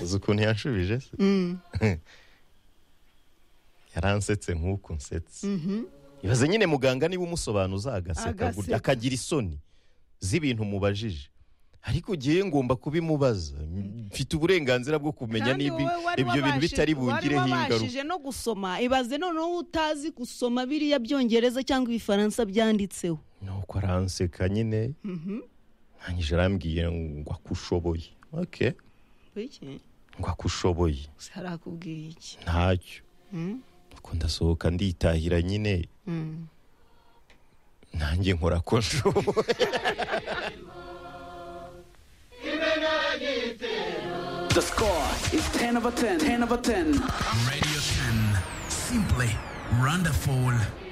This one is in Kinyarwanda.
uzi ukuntu yanshubije se yaransetse nk'uku nsetse ibaze nyine muganga niba umusobanuza agaseka Agaseka. gutya, akagira isoni z'ibintu umubajije ariko ugiye ngomba kubimubaza mfite uburenganzira bwo kumenya Kandi niba wowe wari ibyo bintu wabashije- bitari bungireho wari ingaruka wabashije no gusoma ibaze noneho utazi gusoma biriya byongereza cyangwa ibifaransa byanditseho nuko aranseka nyine ntangije arambwiye ngo akushoboye oke Biki? ngo akushoboye Se harakubwiye iki ntacyo Mm. nuko ndasohoka nditahira nyine Mm. nanjye nkora ko nshoboye The score is 10 over 10. 10 over 10. Radio 10. Simply wonderful.